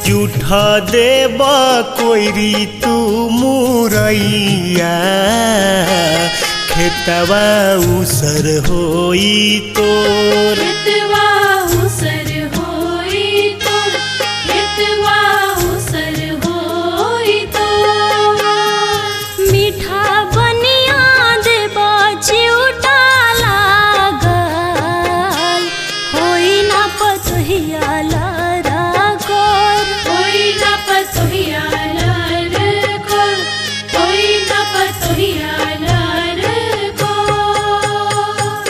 जूठा देब कोइरी तू मुरैया खेतवा उसर होई तोर खेतवा उसर होई तोर खेतवा उसर होई तोर मीठा बनिया देबा चिउटा लागल होई ना पतोहिया लारा गोर होई ना पतोहिया लारा गोर होई ना पतोहिया लारा गोर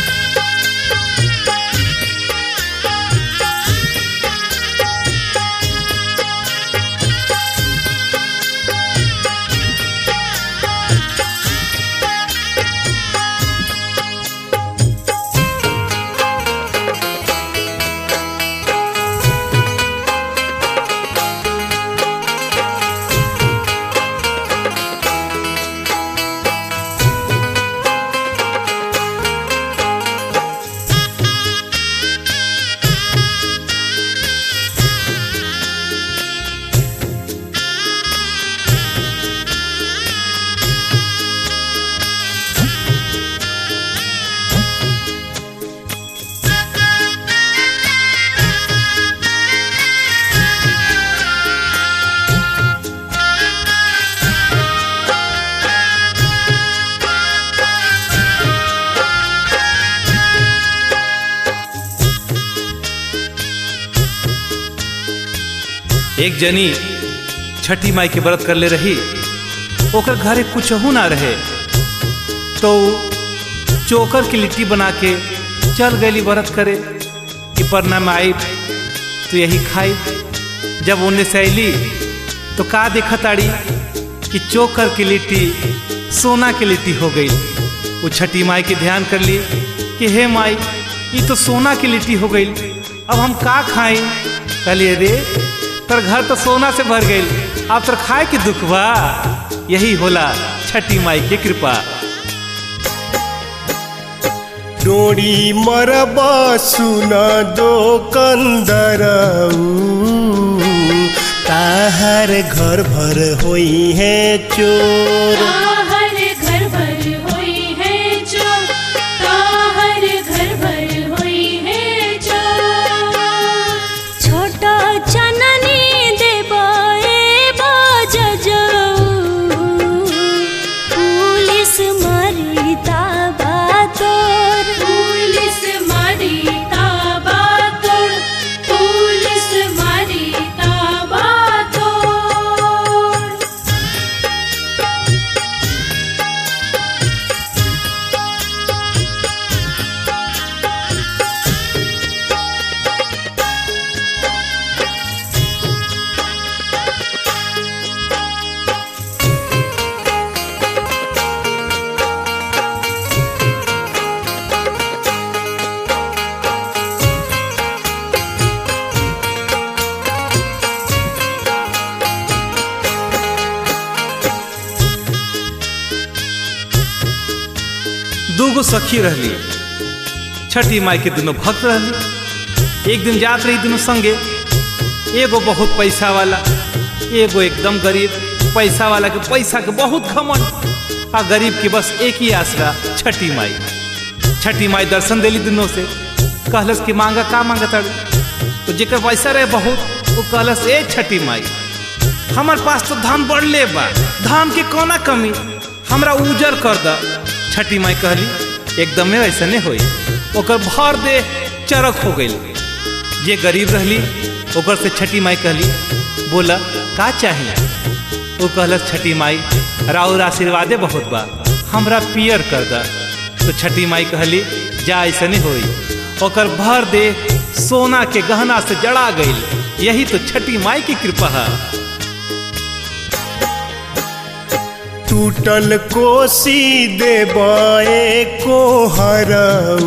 एक जनी छठी माई के व्रत कर ले रही ओकर घरे कुछ ना रहे तो उ चोकर की लिट्टी बना के चल गई व्रत करे कि परना में आई तो यही खाई जब उन्हें से अली तो का देखा ताड़ी कि चोकर की लिट्टी सोना की लिट्टी हो गई वो छठी माई के ध्यान कर ली कि हे माई ये तो सोना की लिट्टी हो गई अब हम का खाएं कहलिए रे तर घर तो सोना से भर गई अब तर खाए के दुख बा यही होला छठी माई की कृपा डोरी मरब सुन दो कंदरऊ ताहर घर भर होई है चोर ताहर घर भर होई है चोर ताहर घर भर होई है चोर छोटा चननी देबाए बाजजऊ पुलिस मारी ताबा तोर पुलिस मारी ताबा तोर पुलिस मारी ताबा तोर दूगो सखी रहली छठी माई के दोनों भक्त रहली एक दिन जात रही दोनों संगे एगो बहुत पैसा वाला एगो एकदम गरीब पैसा वाला के पैसा के बहुत घमंड आ गरीब के बस एक ही आसरा छठी माई छठी माई दर्शन देली दोनों से कहलस कि मांगा का मांगा तड़ तो जेकर पैसा रहे बहुत वो कहलस ए छठी माई हमार पास तो धान बढ़ले बा धान के कोना कमी हमरा उजर कर द छठी माई कहली एकदमे ऐसा नहीं होई ओकर भर दे चरक हो गई जे गरीब रहली ओकर से छठी माई कहली बोला का चाहिए वो कहलस छठी माई राउर आशीर्वादे बहुत बा हमरा पियर कर द तो छठी माई कहली जा ऐसा नहीं होई ओकर भर दे सोना के गहना से जड़ा गई यही तो छठी माई की कृपा है टूटल कोसी देबाए को हरऊ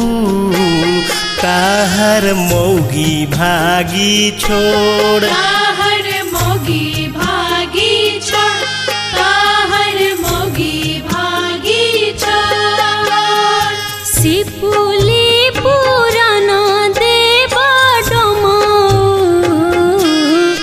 ताहर मौगी भागी छोड़ ताहर मोगी भागी छोड़ ताहर मोगी भागी छोड़ सिपुली पुराना देवा डोमाऊ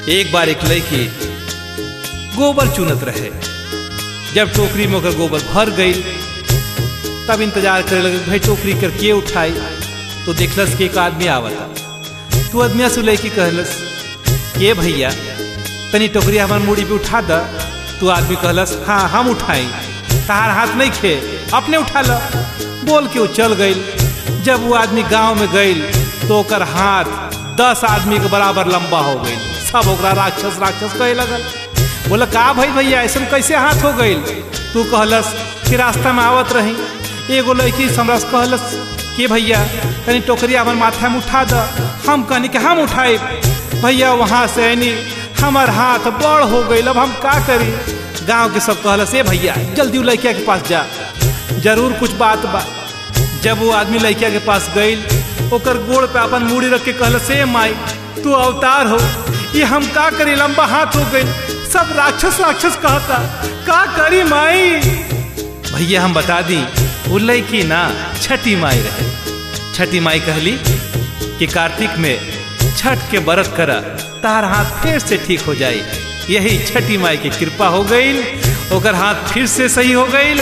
एक बार एक लड़की गोबर चुनत रहे जब टोकरी में ओकर गोबर भर गई तब इंतजार करे लगे भाई टोकरी कर के उठाई तो देखलस कि एक आदमी आवता तू आदमिया से लड़की कहलस के भैया तनी टोकरी हमार मुड़ी पे उठा द तू आदमी कहलस हाँ हम उठाई तहार हाथ नहीं खे अपने उठा ल बोल के वो चल गई जब वो आदमी गांव में गई तो ओकर हाथ दस आदमी के बराबर लंबा हो गई सब ओकरा राक्षस राक्षस कहे लगल बोला का भाई भैया ऐसा कैसे हाथ हो गई तू कहलस कि रास्ता में आवत रही एगो लड़की हमरा से कहलस कि भैया तनी टोकरी हमार माथा में उठा द हम कहनी कि हम उठाए भैया वहाँ से आनी हमार हाथ बड़ हो गई अब हम का करी गांव के सब कहलस ए भैया जल्दी वो लड़किया के पास जा जरूर कुछ बात बा जब वो आदमी लड़किया के पास गई ओकर गोड़ पे अपन मूड़ी रख के कहलस ए माई तू अवतार हो ये हम का करी लंबा हाथ हो गई सब राक्षस राक्षस कहता का करी माई भैया हम बता दी वो लड़की ना छठी माई रहे छठी माई कहली कि कार्तिक में छठ के बरत करा तार हाथ फिर से ठीक हो जाए यही छठी माई की कृपा हो गई ओकर हाथ फिर से सही हो गई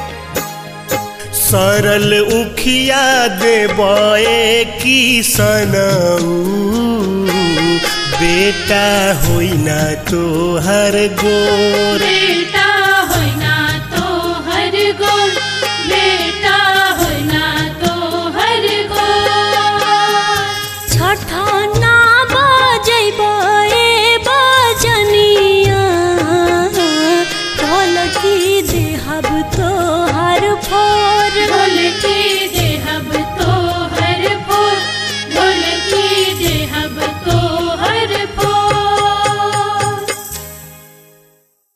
सरल उखिया देबए की सनऊ बेटा होई ना तोहर गोर बेटा